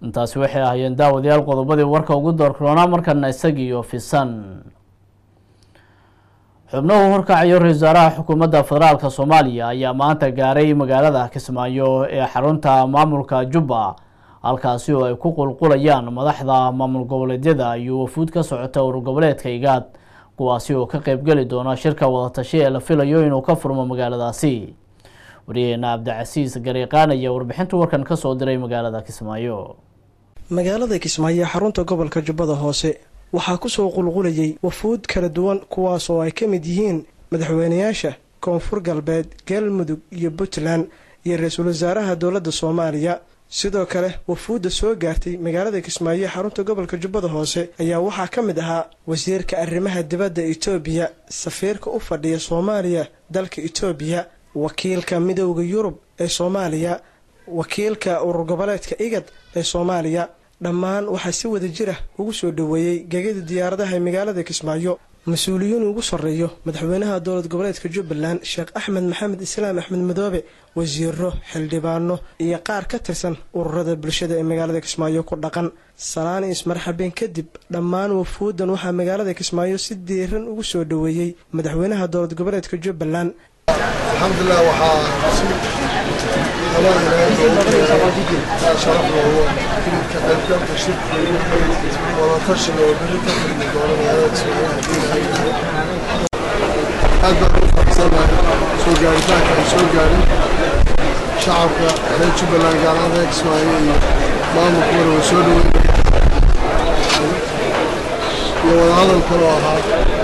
intaasi waxay ahaayeen daawadayaal qodobadii warka ugu doorkaroonaa markana isagiiyo fisan xubnuhu horkacayo ra-isul wasaaraha xukuumadda federaalk soomaaliya ayaa maanta gaaray magaalada kismaayo ee xarunta maamulka jubba halkaasi oo ay ku qulqulayaan madaxda maamul goboleedyada iyo wafuud ka socota urur goboleedka igaad kuwaasi oo ka qeybgeli doona shirka wadatashi ee la filayo inuu ka furmo magaaladaasi wariyaheena cabdicasiis gariiqaan ayaa warbixinta warkan kasoo diray magaalada kismaayo magaalada kismaayo xarunta gobolka jubbada hoose waxaa kusoo qulqulayay wafuud kala duwan kuwaas oo ay ka mid yihiin madaxweynayaasha koonfur galbeed galmudug iyo puntland iyo ra-iisul wasaaraha dowladda soomaaliya sidoo kale wafuudda soo gaartay magaalada kismaayo xarunta gobolka jubbada hoose ayaa waxaa ka mid ahaa wasiirka arrimaha dibadda itoobiya safiirka u fadhiya soomaaliya dalka itoobiya wakiilka midowda yurub ee soomaaliya wakiilka urur goboleedka igad ee soomaaliya dhammaan waxaa si wada jira ugu soo dhoweeyey gegada diyaaradaha ee magaalada kismaayo mas-uuliyiin ugu sarreeyo madaxweynaha dowlad goboleedka jubbaland sheekh axmed maxamed islaam axmed madoobe wasiiro xildhibaano iyo qaar ka tirsan ururada bulshada ee magaalada kismaayo ku dhaqan salaan ismarxabeen kadib dhammaan wafuuddan waxaa magaalada kismaayo si diiran ugu soo dhoweeyey madaxweynaha dowlad goboleedka jubbaland alxamdulilah waxaa sharaf loogu ka qaybgalka shirka wadatashiga oo beri ka furmi doona magaalada kismaayo aad baan ugu faraxsanahay soo gaaritaanka ay soo gaarin shacabka reer jubbaland gaar ahaan reer kismaayo iyo maamulka wara way soo dhaweynaya iyo wadahadal kaloo ahaa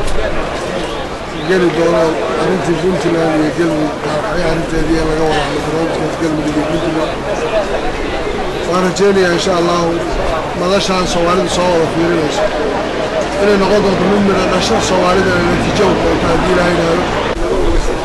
geli doonaan arrintii puntland iyo galmudug waxay arrinteedii in laga wada hadlo barnaamijkaas galmudug iyo puntland waan rajeynayaa insha allahu madashaan soomaalidu soo wada fiirinayso inay noqon doonto mid midha dhasha soomaalida ay natiijo u doonto haddii ilaahay yidhaahdo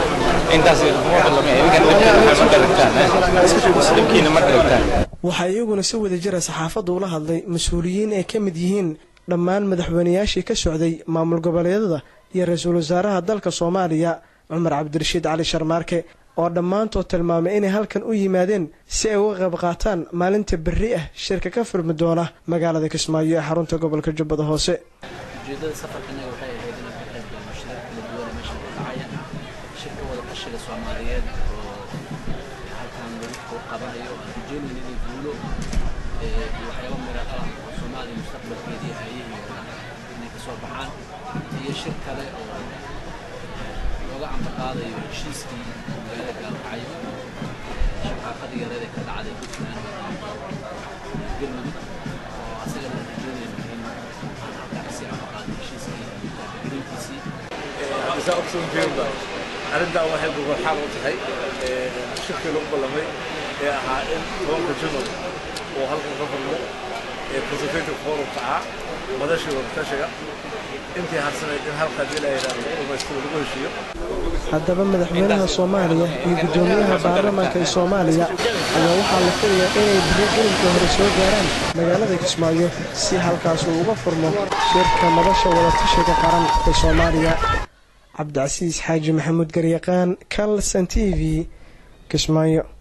waxaa iyaguna si wada jira saxaafadda ula hadlay mas-uuliyiin ay ka mid yihiin dhammaan madaxweynayaashii ka socday maamul goboleedyada iyo ra-iisul wasaaraha dalka soomaaliya cumar cabdirashiid cali sharmaarke oo dhammaantood tilmaamay inay halkan u yimaadeen si ay uga qayb qaataan maalinta berri ah shirka ka furmi doona magaalada kismaayo ee xarunta gobolka jubbada hoose ujeedada safarkanaga waxay ahayd inaan ka qayb galno shirar kala duwan meesha ka dhacaya shirka wada tashiga soomaaliyeed oo halkan lagu qabanayo aan rajeynayna inay guulo iyo waxyaaba miro ah oo soomaaliya mustaqbalkeedii haayihii oo dhan inay kasoo baxaan iyo shir kale oo looga ambaqaadayo heshiiskii magaalada gaalkacyo shaqaaqadii yareed ee ka dhacday puntland galmudug oo asagana aan rajeynayno in aan halkaa kasii ambaqaado heshiiskii garintiisii saa ogsoontiinba arrintan waxay gogol xaal u tahay shirkii lagu ballamay ee ahaa in tobanka jumal uu halkan ka furmo ee consultative forumka ahaa madashii wadatashiga intii harsanayd in halka haddii la yidhahdo lagu dhamaystiro lagu heshiiyo haddaba madaxweynaha soomaaliya iyo guddoomiyaha baarlamaanka ee soomaaliya ayaa waxaa la filayaa inay biri gelinka hore soo gaaraan magaalada kismaayo si halkaas uu uga furmo shirka madasha wadatashiga qaran ee soomaaliya cabdicasiis xaaji maxamuud garyaqaan kalson t v kismaayo